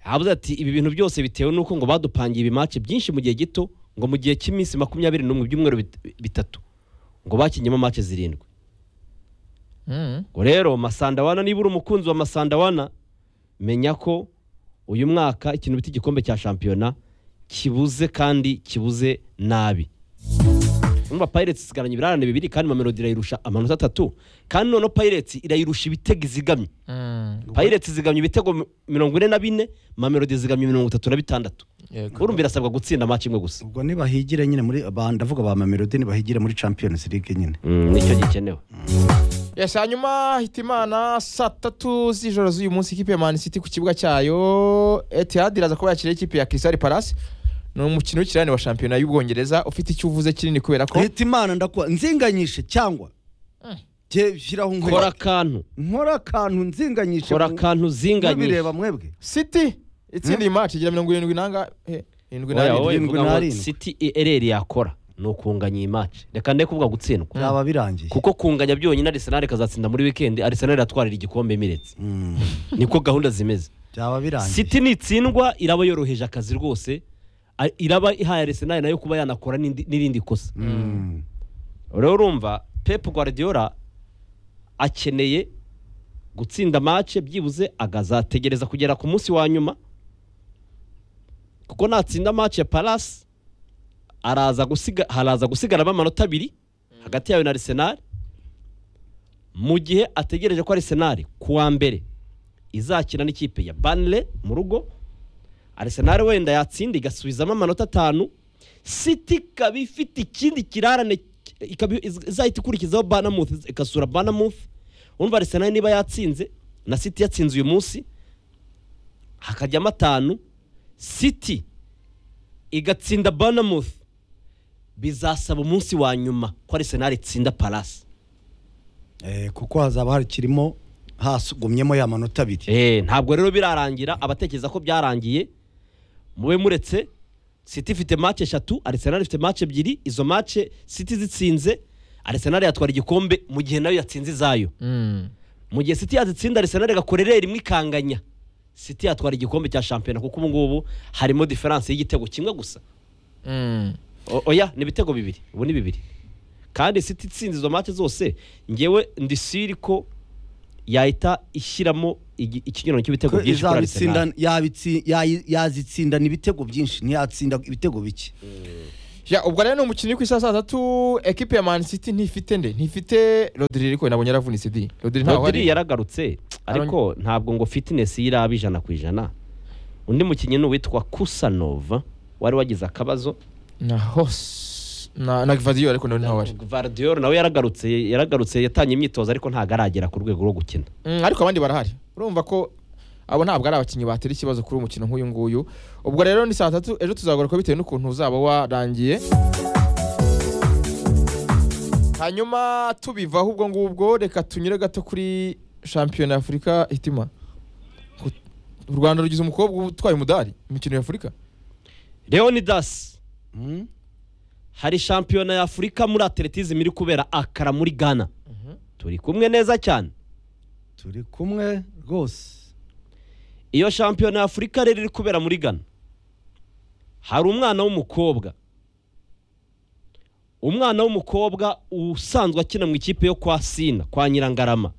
yavuze ati ibi bintu byose bitewe n'uko ngo badupangiye ibimace byinshi mu gihe gito ngo mu gihe cy'iminsi makumyabiri n'umwe ibyumweru bit- bitatu ngo bakinyemo mace zirindwi
Mm.
ngo rero masandawana niba uri umukunzi wa masandawana menya ko uyu mwaka ikintu bita igikombe cya shampiyona kibuze kandi kibuze nabi urumva pirates isigaranye ibirarane bibiri kandi mamelodi irayirusha amanota atatu kandi noneho pirates irayirusha ibitego izigamye
Mm.
pirates izigamye ibitego mi- mirongo ine na bine mamelodi izigamye mirongo itatu na bitandatu
Yego.
urumva irasabwa gutsinda match imwe gusa
ubwo nibahigire nyine muri ba- ndavuga ba mamelodi nibahigire muri champions league nyine
nicyo gikenewe
Yes, hanyuma hitimana saa tatu z'ijoro z'uyu munsi ikipe ya Man City ku kibuga cyayo Etihad iraza kuba yakiriye ikipe ya Crystal Palace ni umukino w'ikirane wa shampiyona y'ubwongereza ufite icyo uvuze kinini kubera ko
leta imana ndakuba nzinganyishe cyangwa Jye shyiraho nkwe-
kora akantu
nkora akantu nzinganyishe
kora
mu-
akantu zinganyije
mubireba mwebwe
City itsinda iyi match igira mirongo irindwi n'anga eh, irindwi
oya
n'abiri
oya
irindwi
mvuga ngo
n'arindwi.
city ereri yakora ni ukunganya iyi match reka ndeke kuvuga gutsindwa
byaba birangiye
kuko kunganya byonyine arisenal ikazatsinda muri wikendi arisenal iratwarira igikombe imiretse
Mm,
niko gahunda zimeze
byaba birangiye
city nitsindwa iraba yoroheje akazi rwose a- iraba ihaye arisenal nayo kuba yanakora n'indi- n'irindi kosa
Mm,
rero urumva pep guardiola akeneye gutsinda mace byibuze akazategereza kugera ku munsi wa nyuma kuko natsinda mace ya palasi araza gusiga haraza gusigaramo amanota abiri hagati yawe na arsenal mu gihe ategereje ko arsenal ku wa mbere izakina n'ikipe ya banle mu rugo arsenal wenda yatsinda igasubizamo amanota atanu city ikaba ifite ikindi kirarane ki- ikaba iz- izahita ikurikizaho banamuth igasura banamuth urumva arsenal niba yatsinze na city yatsinze uyu munsi hakajyamo atanu city igatsinda banamuth bizasaba umunsi wa nyuma ko arsenal itsinda palasi
eh, kuko hazaba hakirimo hasugumyemo ya manota abiri
Eh, ntabwo rero birarangira abatekereza ko byarangiye mube muretse City ifite match eshatu Arsenal ifite match ebyiri izo match City zitsinze Arsenal yatwara igikombe mu gihe nayo yatsinze izayo
Mm.
mu gihe City yazitsinda Arsenal igakora ereri imwe ikanganya siti yatwara igikombe cya shampiyona kuko ubu ngubu harimo diferanse y'igitego kimwe gusa O- oya ni ibitego bibiri ubu ni bibiri kandi siti itsinze izo mate zose ngewe ndisiri ko yahita ishyiramo igi- ikinyurano cy'ibitego
ko
byinshi kuri
izabitsinda
arisenali
yabitsi- yayi- yazitsindana ibitego byinshi ntiyatsinda ibitego bike
Ya, ubwo rero ni umukinnyi ku isaha saa tatu ekipe ya Man City ntifite nde ntifite Rodri ariko nabonye yaravunitse di Rodri ntaho
Rodri
ari
yaragarutse ariko ntabwo ngo fitinesi ye iraba ijana ku ijana undi mukinnyi ni uwitwa kusanova wari wagize akabazo
na hos na na Gvardiol ariko nawe ntaho ari
Gvardiol nawe yaragarutse yaragarutse yatangiye imyitozo ariko ntabwo aragera ku rwego rwo gukina
Mm, ariko abandi barahari urumva ko abo ntabwo ari abakinnyi batera ikibazo kuri uyu mukino nk'uyu nguyu ubwo rero ni saa tatu ejo tuzagaruka bitewe n'ukuntu uzaba warangiye hanyuma tubivaho ubwo ngubwo reka tunyure gato kuri shampiyona ya afurika hitima Ku- u rwanda rugize umukobwa utwaye umudari mu mikino ya afurika
leonidas hari shampiyona ya afurika muri atletism iri kubera akara muri ghana turi kumwe neza cyane
turi kumwe rwose
iyo shampiyona ya afurika rero iri kubera muri ghana hari umwana w'umukobwa umwana w'umukobwa usanzwe akina mu ikipe yo kwa sina kwa nyirangarama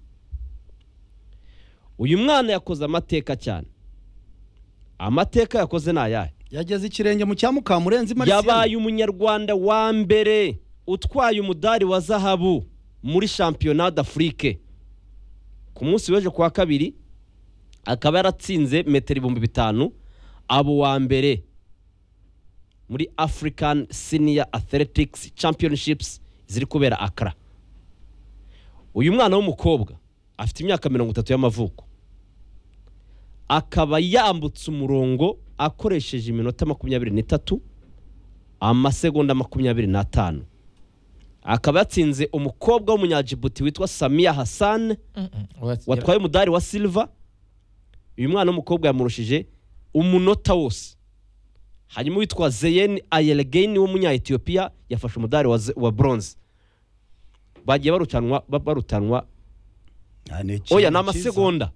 uyu mwana yakoze amateka cyane amateka yakoze ni ayahe
yageze ikirenge mu cya mukamurenzi
yabaye umunyarwanda wa mbere utwaye umudari wa zahabu muri shampiyona d'afurike ku munsi w'ejo kuwa kabiri akaba yaratsinze metero ibihumbi bitanu abo wa mbere muri african senior athletics championships ziri kubera akara uyu mwana w'umukobwa afite imyaka mirongo itatu y'amavuko akaba yambutse umurongo akoresheje iminota makumyabiri n'itatu amasegonda makumyabiri n'atanu akaba yatsinze umukobwa w'umunyajibuti witwa samiya hassan watwaye umudari wa silva uyu mwana w'umukobwa yamurushije umunota wose hanyuma uwitwa zeyen ayelgeni w'umunya-etiyopiya yafashe umudari wa, ze- wa bronze bagiye barutanwa ba- barutanwa oya ni amasegonda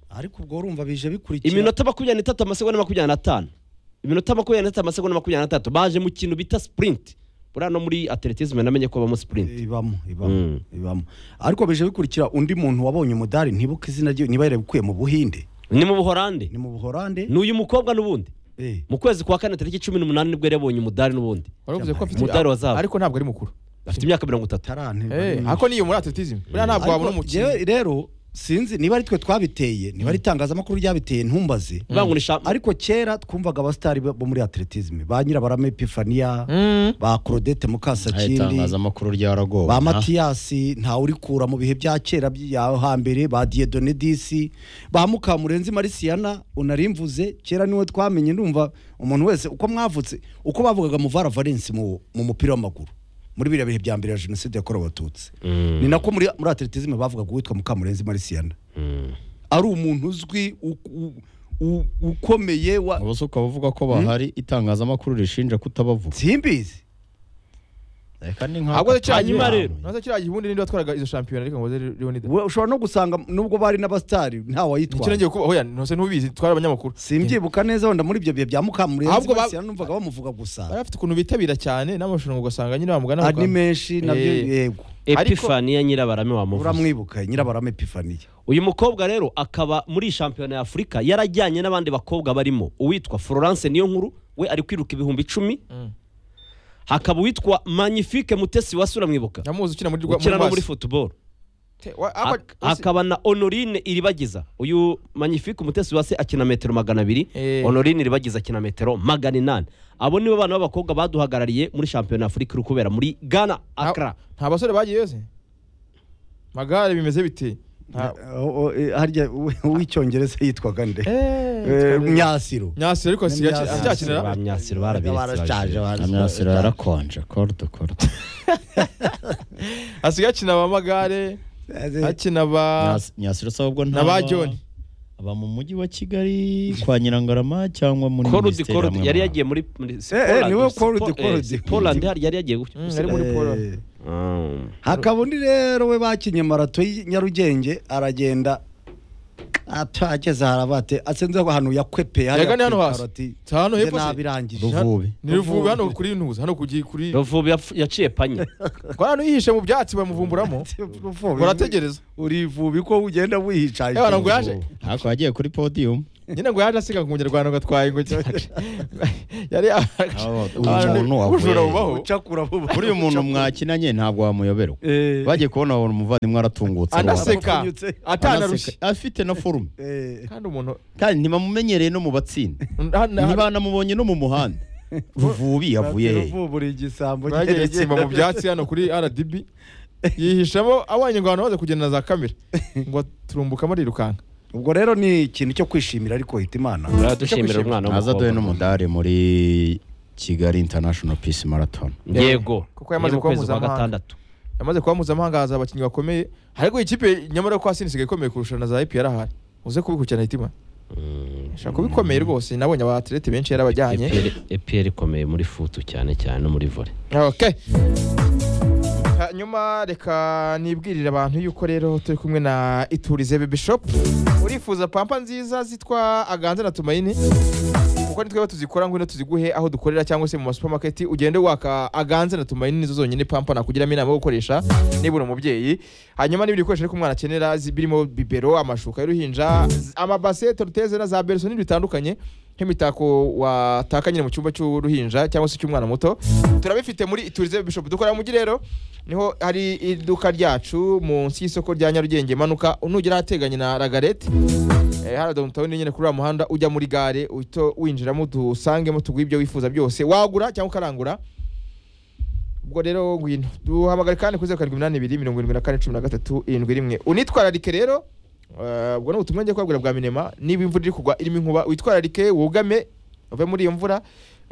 ariko ubwo urumva bije bikurikira
iminota makumyabiri n'itatu amasegonda makumyabiri n'atanu iminota makumyabiri n'itatu amasegonda makumyabiri n'atatu baje mu kintu bita sipurinte buriya no muri atletisme namenye ko habamo sipurinte
ibamo ibamo ibamo ariko bije bikurikira undi muntu wabonye umudari ntibuka izina rye niba yarabikuye mu buhinde
ni mu buhorande
ni mu buhorande
ni uyu mukobwa n'ubundi
Eh,
mu kwezi kwa kane tariki cumi n'umunani nibwo yari yabonye umudari n'ubundi
waravuze ko afite
umudari wa zahabu.
ariko ntabwo ari mukuru
afite imyaka mirongo itatu
taranterwa
eh
n'ibindi.
ariko niyo muri atletism buriya ntabwo wabona
Ariko
umukinnyi
jewe rero sinzi niba ari twe twabiteye niba ari itangazamakuru ryabiteye ntumbaze
bangurisha
ariko kera twumvaga abasitari bo muri atletisme ba nyirabarame epifania
Mm.
ba claudette mukasakindi
itangazamakuru ryaragowe
ba
na.
matiyasi ntawe urikura mu bihe bya kera bya hambere ba diedone disi ba mukamurenzi marisiyana unarimvuze kera niwe twamenye ndumva umuntu wese uko mwavutse uko bavugaga muvara valence mu, mu mupira w'amaguru muri biriya bihe bya mbere ya jenoside yakorewe abatutsi ni nako muri, muri atletisme bavugaga uwitwa mukamurenzi marisiyana ari umuntu uzwi u, u, u, ukomeye wa
ubu se ukaba uvuga ko bahari itangazamakuru rishinja kutabavuga
simbizi
reka ni
ahubwo se kiriya
Hanyuma
gihundi-
rero.
nazo kiriya gihundi ninde watwaraga izo shampiyona ariko ngo baze Leonidas
We- ushobora no gusanga nubwo bari n'abasitari ntawayitwara
ikirenge kuba oya ntose ntubizi twari abanyamakuru
simbyibuka neza wenda muri ibyo bihe bya mukamurenzi
Ahubwo ba-
basi numvaga bamuvuga
bari
gusa
bafite ukuntu bitabira cyane n'amarushanwa ugasanga nyine bamugana
ari
bakaba-
menshi nabyo
Eh.
yego
epifaniya nyirabarame wamuvuze
uramwibuka nyirabarame epifaniya
uyu mukobwa rero akaba muri shampiyona ya afurika yarajyanye n'abandi bakobwa barimo uwitwa florence niyo nkuru we ari kwiruka ibihumbi icumi hakaba uwitwa magnifique mutesi wasura mwibuka
nyamuzi ukina muri
ukina no muri
Rwasi.
football
Te- wa- aba-
Ak- akaba na honorine iribagiza uyu magnifique umutesi wase akina metero magana abiri
Eh.
honorine iribagiza akina metero magana inani abo nibo bana b'abakobwa baduhagarariye muri shampiyona afurika iri kubera muri ghana
nta-
akra
nta basore bagiye se magare bimeze bite Nta-
harya uwe- uw'icyongereza yitwaga nde
Eh,
Eh, myasiro
nyasiro ariko asigaye
Myasiro.
acyakinira
ba myasiro barabiretse
barashaje barashaje.
amyasiro yarakonje kordo kordo
asigaye akina abamagare
Eh,
akina ba
Myas- myasiro se ahubwo
na ba John
aba mu mujyi wa kigali kwa nyirangarama cyangwa muri
korudi
minisiteri
korudi
hamwe
yari
mu-
yagiye muri muri
eh, niwe
Poland-
Korudi,
Po- eh,
Korudi.
Poland hari- yari yagiye
Mm,
gusiganwa.
yari muri Poland.
eh,
Mm.
hakaba undi rero we bakinye marato y'i nyarugenge aragenda atageze harabate atsenze ahantu yakwepeye hariya
Yagane
ku
hano hasi.
ikaroti.
Si hano
Nze
hepfo se?
nabirangije
Ruvubi.
ni ruvubi hano kuri ntuza hano kugiye kuri
ruvubu yapfu- yaciye panye
Kwa hano yihishe mu byatsi bamuvumburamo
Ruvubi.
Urategereza.
uri vubi ko ugenda wihicaye
Eh, bana ngo yaje
ariko yagiye kuri podium
nyine ngo yaje asiga ku munyarwanda ngo atwaye ngo yari
uyu muntu
ubujura
wahuye
bubaho
ucakura vuba
buriya umuntu mwakinanye ntabwo wamuyoberwa
Eh.
bagiye kubona babona umuvandimwe aratungutse
anaseka
Wapfunyutse.
atanarushye
Anaseka. afite na forume
Eh,
kandi umuntu
kandi ntibamumenyereye no mu batsinda ntibanamubonye no mu muhanda ruvubi yavuye he
Ruvubu uri igisambo
bagiye
cyerekeye.
gutsimba mu byatsi hano kuri rdb yihishamo abanye ngo abantu baze kugenda na za kamera ngo turumbukamo arirukanka
ubwo rero ni ikintu cyo kwishimira ariko hita imana
dushimira umwana
aza
w'umukobwa
aduhe n'umudari muri kigali international peace marathon
yego
Kuko yamaze
Ni mu
kuba
kwezi kwa
mpuzamahanga.
gatandatu
yamaze kuba mpuzamahanga haza abakinnyi bakomeye ariko ikipe nyamara ko hasi isigaye ikomeye kurusha na za ipr ahari uze kubikurikirana hitima shaka kubikomeye rwose nabonye aba atlete benshi yarabajyanye
EPR EPR ikomeye muri futu cyane cyane no muri vore
okay hanyuma reka nibwirire abantu yuko rero turi kumwe na iturize baby shop urifuza pampa nziza zitwa aganza na tumayini kuko nitwe tuzikora ngwino tuziguhe aho dukorera cyangwa se mu masupamaketi ugende waka aganze na tumayini nizo zonyine pampa nakugiramo inama yo gukoresha niba uri umubyeyi hanyuma n'ibindi bikoresho ariko umwana akenera zi- birimo bibero amashuka y'uruhinja z- amabase toruteze na za bereso n'ibindi bitandukanye nk'imitako wataka nyine mu cyumba cy'uruhinja cyangwa se cy'umwana muto turabifite muri iturize baby shop dukorera mu mujyi rero niho hari iduka ryacu munsi y'isoko rya nyarugenge manuka nugera ahateganye na ragarete Eh, hano downtown nyine kuri uriya muhanda ujya muri gare uhita winjiramo dusangemo tuguhe ibyo wifuza byose wagura cyangwa ukarangura ubwo rero ngwino duhamagare kandi kuri zeru karindwi iminani ibiri mirongo irindwi na kane cumi na gatatu irindwi rimwe unitwararike rero eh, ubwo ni ubutumwa ngiye kubabwira bwa minema niba imvura iri kugwa irimo inkuba witwararike wugame uve muri iyo mvura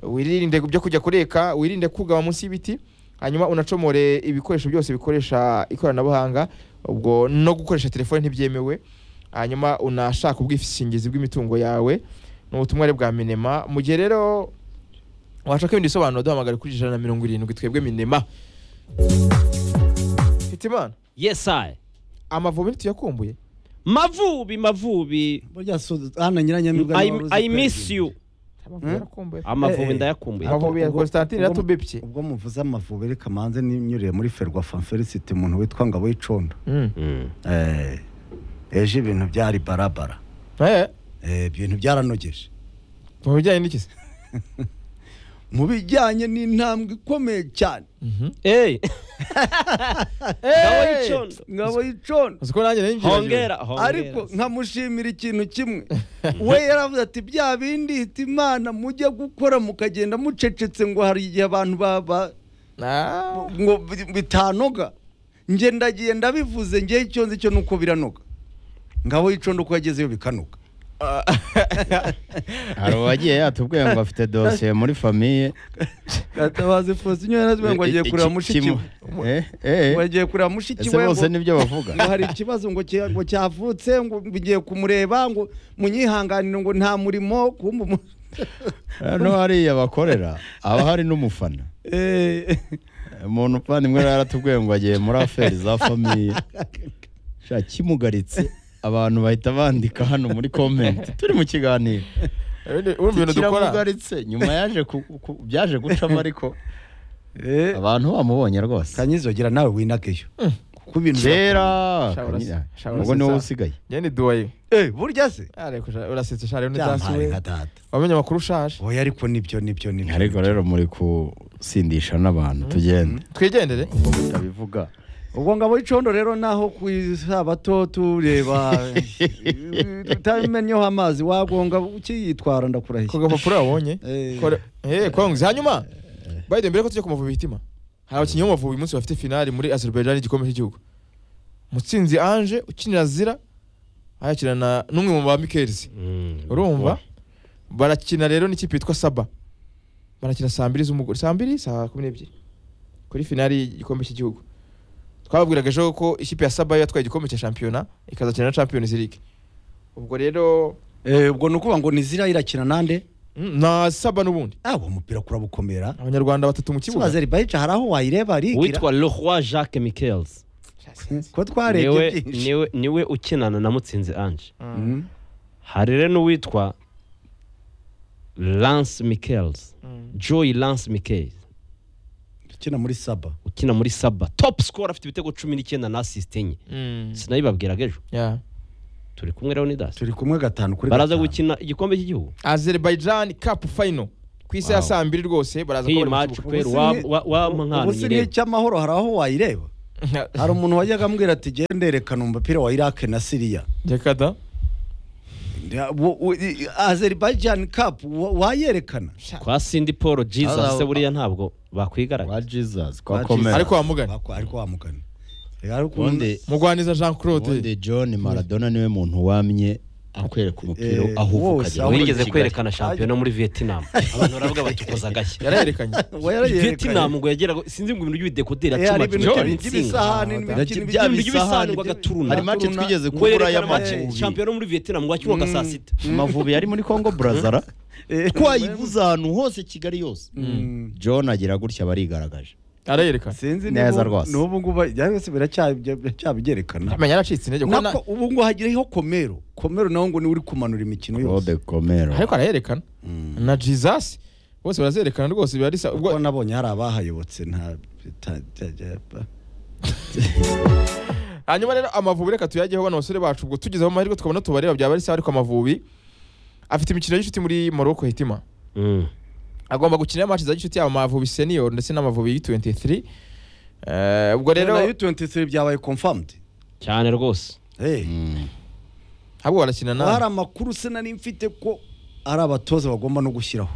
wirinde byo kujya kureka wirinde kugama munsi y'ibiti hanyuma unacomore ibikoresho byose bikoresha ikoranabuhanga ubwo no gukoresha telefone ntibyemewe hanyuma unashaka ubwishingizi bw'imitungo yawe ni ubutumwa rero bwa minema mu gihe rero washaka ibindi bisobanuro duhamagare kuri ijana na mirongo irindwi twebwe minema hitimana
yes I
amavubi nituyakumbuye
mavubi mavubi
burya so- hano nyiranyamibwa
I,
niwe waruzi
I
kwezi.
miss you
amavubi yarakumbuye
amavubi
Eh,
ndayakumbuye
amavubi. ya
Ubwo-
Constantine
ubwo-
Ratubibye.
ubwo muvuze amavubi reka manze ninyuriye muri ferwafa felicite umuntu witwa ngabo y'icondo
Mm.
Mm.
Eh, ejo ibintu byari barabara
Eh,
Eh, ibintu byaranogeje
mu bijyanye n'iki se
mu bijyanye n'intambwe ikomeye cyane
Hey. Ngaho icondo.
ngabo y'icondo
uzi ko nanjye nari mbyibagiwe.
hongera hongera
ariko nkamushimira ikintu kimwe we yaravuze ati bya bindi hita imana mujya gukora mukagenda mucecetse ngo hari igihe abantu baba
Ah,
ngo bi- bitanoga nge ndagiye ndabivuze ngewe icyo nzi cyo nuko biranoga ngabo y'icondo ko yagezeyo bikanoga
hari uwagiye yatubwiye ngo afite dosiye muri famiye
gatabazi fosinyo yarazwe ngo agiye kureba mushiki we
Eh, eh.
ngo agiye kureba mushiki
ese
we
bose
ngo
nibyo bavuga
ngo hari ikibazo ngo cya- ngo cyavutse ngo bigiye kumureba ngo munyihanganire ngo nta murimo kumba umu-
hano hariya bakorera haba hari n'umufana
Eh,
umuntu uvandimwe rero yaratubwiye ngo agiye muri aferi za famiye sha kimugaritse abantu bahita bandika hano muri komenti turi mu kiganiro
ibindi- urumva ibintu dukora
kiramugaritse nyuma yaje ku- ku- byaje gucamo ariko
eh,
abantu bamubonye rwose
kanyizogera nawe winakeyo kuko ibintu
kera
Shawura se-
Kanyira,
shawura
ubwo
se
ni wowe
sa-
usigaye
njye ni duwaye
Eh, burya se
urasetse shari rero n'ibyatsi
byamaye
we
nka data
wamenye amakuru ushaje
oya ariko nibyo nibyo nibyo
ariko rero muri gusindisha n'abantu tugende
twigendere
ndabivuga
ubwo ngabo y'icondo rero naho ku isabato tureba utamenyeho amazi wagonga ukiyitwara
ku
ndakurahiye
gapapuro wabonye
Eh.
Kore- eh, kongs hanyuma bayide mbere ko tujya ku mavubi hitima hari abakinnyi b'amavubi uyu munsi bafite finali muri azerbaijan igikombe cy'igihugu mutsinzi ange ukinira zira ayakirana n'umwe mu ba mikelsi
Mm.
urumva barakina rero n'ikipe yitwa saba barakina saa mbiri z'umugore saa mbiri saa kumi n'ebyiri kuri finali y'igikombe cy'igihugu twababwiraga ejo ko ikipe ya saba yatwaye igikombe cya shampiyona ikazakina na champions league ubwo rero
Eh, ubwo ni ukuvuga ngo ni zira irakina nande
mm, na saba n'ubundi
ah uwo mupira kurabukomera
abanyarwanda batatu mu kibuga
kibazo ribayica hari aho wayireba arigira
witwa leroy jacques michels
ko twarebye
niwe
byinshi
niwe niwe ukinana na mutsinzi anje
Mm.
hari rero n'uwitwa lance michaels joy lance michaels
ukina muri saba
ukina muri saba topu sikoro afite ibitego cumi n'icyenda na asisite enye sinabibabwiraga ejo
Yeah.
turi kumwe rero ni dasi
turi kumwe gatanu kuri
baraza
gatanu
gukina igikombe cy'igihugu
azerbaijan cup final ku isi ya
Wow.
saa mbiri rwose baraza
nk'iyi
bari mu
maci
kibuga.
kweri
Ubu si ni- ubu si
wamuhanira
n'icy'amahoro hari aho wayireba hari umuntu wajyaga ambwira ati genda nderekana umupira wa irake na siriya
reka da
azeribajani kapu wayerekana
kwa sindi paul jesus
Aza-
se buriya ntabwo bakwigaragara
Kwa
Kwa
Jesus, kwa
Jesus.
Komera.
ariko wamugana
Bako- ariko wamugana Rero ukuntu-
Ubundi
mugwaniza jean claude
ubundi John Maradona niwe muntu wamye akwereka umupira
Eh,
aho
wose, aho
ukajya.
wigeze
Kigali.
kwerekana shampiyona muri vietnam abantu baravuga bati ukoza agashyi
yarayerekanye
Uwo yarayerekanye.
vietnam ngo yageraga sinzi ngo ibintu by'ibidekoderi
Eh, hari ibintu
acuma
by'ibisahani
Ibyo
bya bisahani ngo agaturuna.
Hari make twigeze kubura
werekana
y'amavubi.
amaci shampiyona muri vietnam ngo akirwaga saa sita
Amavubi yari muri Congo Brazza. Twayibuze ahantu hose Kigali yose. John agira gutya barigaragaje.
yarayerekana
sinzi
Neza
niba-
rwose.
n'ubu ngubu byari se biracyabigerekana
amenya yaracitse intege kuko na-
Nako, ubu ngo hagiriho komero komero nawe ngo niwe uri kumanura imikino yose
Claude Komera.
ariko arayerekana na jesus bose barazerekana rwose biba risa ubwo
kuko nabonye hari abahayobotse nta ta- ta- ta-
hanyuma rero amavubi reka tuyageho bano basore bacu ubwo tugeze mu mahirwe tukabona tubareba byaba ari sawa ariko amavubi afite imikino y'inshuti muri Morocco hitima agomba gukina match za gishuti yaba amavubi senior ndetse n'amavubi U23 Eh, ubwo rero
na U23 byabaye confirmed
cyane rwose
hey
ahubwo barakina
Haba hari
na
amakuru se nari mfite ko ari abatoza bagomba no gushyiraho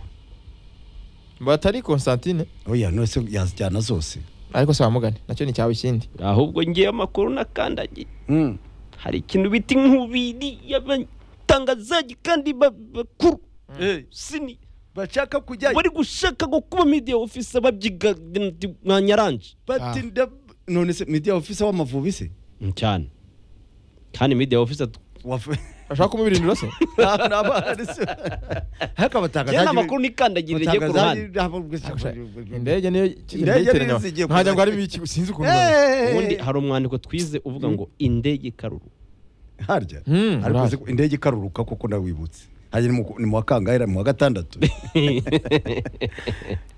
batari Constantine
oya nose yazijyana zose
ariko se bamugane nacyo ni cyawe ikindi
ahubwo ngiye amakuru nakandagiye
Mm.
hari ikintu bita inkubiri y'abatangazaji kandi ba- bakuru sini
bashaka kujya
bari gushaka ngo kuba media office babyiga nka nyaranje
Ah.
bati nda none se media officer w'amavubi se
cyane kandi media office
Waf-
bashaka kumubirindura se
Nta- nta bahari se. ariko
cyane
abatangazaji
amakuru nikandagirira rigiye ku
abatangazaji
ruhande
ntabwo-
indege niyo
Indege
iteranya
niyo zigiye
ntajya ngo ari
kuza.
biki sinzi ukuntu
Eh,
ubundi hari umwandiko twize uvuga ngo indege ikaruru
harya
Mm,
ariko uzi
urahari.
ko indege ikaruruka kuko nawe wibutse harya ni mu- ni mu wa kangahe ni mu wa gatandatu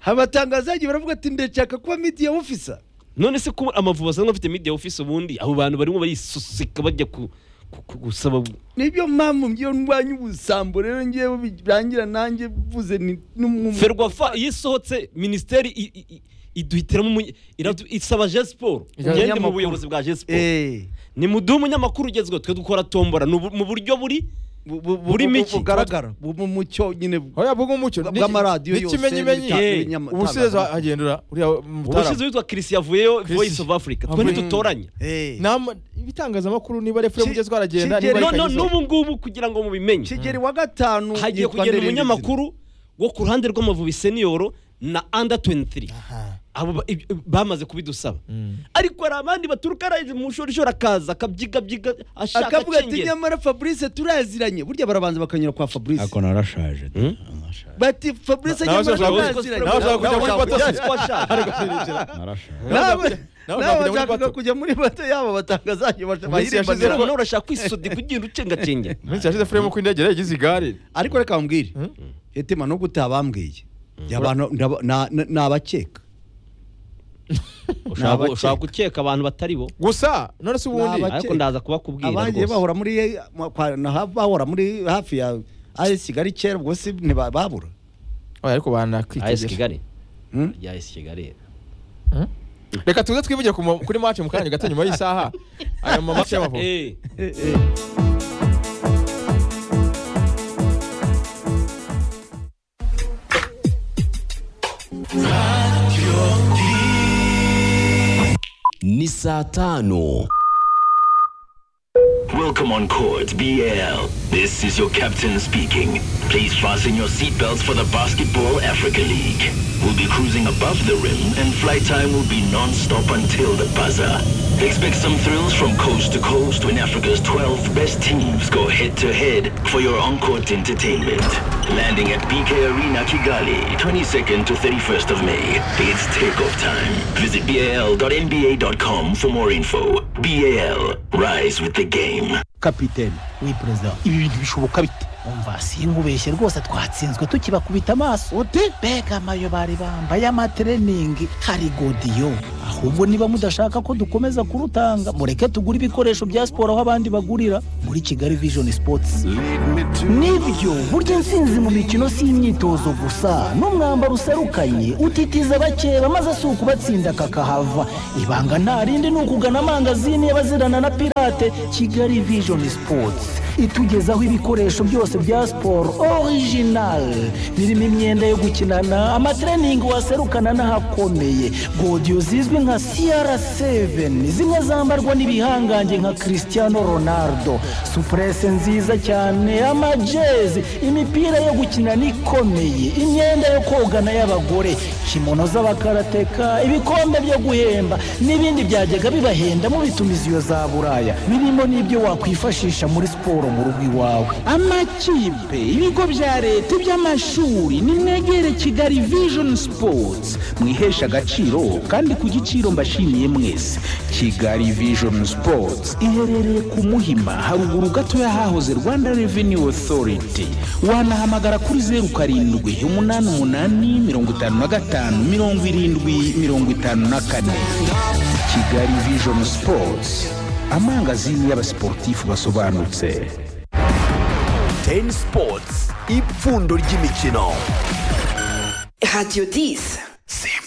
abatangazaji baravuga ati ndashaka kuba media officer
none se kuba amavubi asanzwe afite media office ubundi abo bantu barimo barisusika bajya ku ku- ku- gusaba
nibyo mpamvu iyo ndwanya ubusambo rero ngewe birangira nanjye mvuze ni n'umwumva
ferwafa iyo isohotse minisiteri i- i- i- iduhitiramo umunye- iradu- isaba jesiporo
Ijana
ugende mu
n'amakuru.
buyobozi bwa jesiporo
Eh,
ni muduhe umunyamakuru ugezweho twe dukora tombora ni ubu- mu buryo buri
bu- bu- bu-
Burimo
bu-
iki?
bugaragara bu- mu mucyo nyine bu-
hoya bwo umucyo
Bwa- bw'amaradiyo yose
n'ikimenyimenyi
n'ibita-
Eh,
n'ibinyama-
ubushize
itangazamakuru.
hagendura uriya mutara
ubushize witwa christian vuyeyo
Chris-
voice of africa twe
Avuye.
ntitutoranya
Eh,
Nama- ibitangazamakuru niba refure
Ki-
mugeze twaragenda
Kigeli-
niba
none
ari Kagizo.
n'ubu ngubu kugira ngo mubimenye
kigeli wa gatanu
hagiye
yitwa
kugenda
Nderendezina.
umunyamakuru wo ku ruhande rw'amavubi seniyoro na under 23 abo ba- ib- bamaze kubidusaba ariko hari abandi baturuka araje mu shorishori akaza akabyigabyiga ashaka
akavuga ati
acengera
nyamara fabrice turaziranye burya barabanza bakanyura kwa fabrice
Ako narashaje.
Hmm?
Narashaje.
bati fabrice
Nawe
nyamara
ushaka-
turaziranye
nawe ushaka kujya muri
Nawe
bato
ushaka-
se?
Narashaje.
nawe
nawe
nawe
ushaka kujya
bashakaga kujya muri
muri bato.
bato yaba batangazaji
minsi yashize
bahirimbanyira
none urashaka kwisodi kugenda ucengacengera
iminsi yashize fremu ko indege yagize igare
ariko reka bambwire hetima no gute abambwiye abantu ndaba- na- na- ni abakeka
Ushaka-
abakeka.
ushaka gukeka abantu batari bo
gusa none se
Ni
ubundi
abakeka.
ariko ndaza kubakubwira
abagiye
rwose
bahora muri kwa- na- bahora muri hafi ya AS Kigali kera ubwo si ntibabura
Oya, ariko
AS
banakwitegereje
Kigali ya AS Kigali
reka tuze twivugire ku ma- kuri mace mu kanya gato nyuma y'isaha aya mamace y'amavubi
Eh,
ni saa tano
Welcome on court, BL. This is your captain speaking. Please fasten your seatbelts for the Basketball Africa League. We'll be cruising above the rim, and flight time will be non-stop until the buzzer. Expect some thrills from coast to coast when Africa's 12 best teams go head-to-head for your on-court entertainment. Landing at BK Arena, Kigali, 22nd to 31st of May. It's takeoff time. Visit bal.nba.com for more info. BAL. Rise with the game.
kapiteni wi perezida ibi bintu bishoboka bite umva sinkubeshye rwose twatsinzwe tukibakubita amaso ute mbega amayo bari bambaye amatreningi hari godiyo ahubwo niba mudashaka ko dukomeza kurutanga mureke tugure ibikoresho bya siporo aho abandi bagurira muri kigali vision sports nibyo burya intsinzi mu mikino si imyitozo gusa n'umwambaro userukanye utitiza abakeba maze si ukubatsinda kakahava ibanga nta rindi ni ukugana amangazini y'abazirana na pirate kigali vision sports itugezaho ibikoresho byose bya siporo original birimo imyenda yo gukinana amatreningi waserukana n'ahakomeye godiyo zizwi nka cr7 zimwe zambarwa n'ibihangange nka cristiano ronaldo supurese nziza cyane amajezi imipira yo gukinana ikomeye imyenda yo kogana y'abagore kimono z'abakarateka ibikombe byo guhemba n'ibindi byajyaga bibahenda mubitumiza iyo za buraya birimo n'ibyo wakwifashisha muri siporo mu rugo iwawe amakipe ibigo bya leta iby'amashuri nimwegere kigali vision sports mwihesha agaciro kandi ku giciro mbashimiye mwese kigali vision sports iherereye ku muhima haruguru gato y'ahahoze rwanda revenue authority wanahamagara kuri zeru karindwi umunani umunani mirongo itanu na gatanu mirongo irindwi mirongo itanu na kane kigali vision sports amangazini y'abasiporutifu basobanutse
Ten Sports, ipfundo ry'imikino. Radio 10.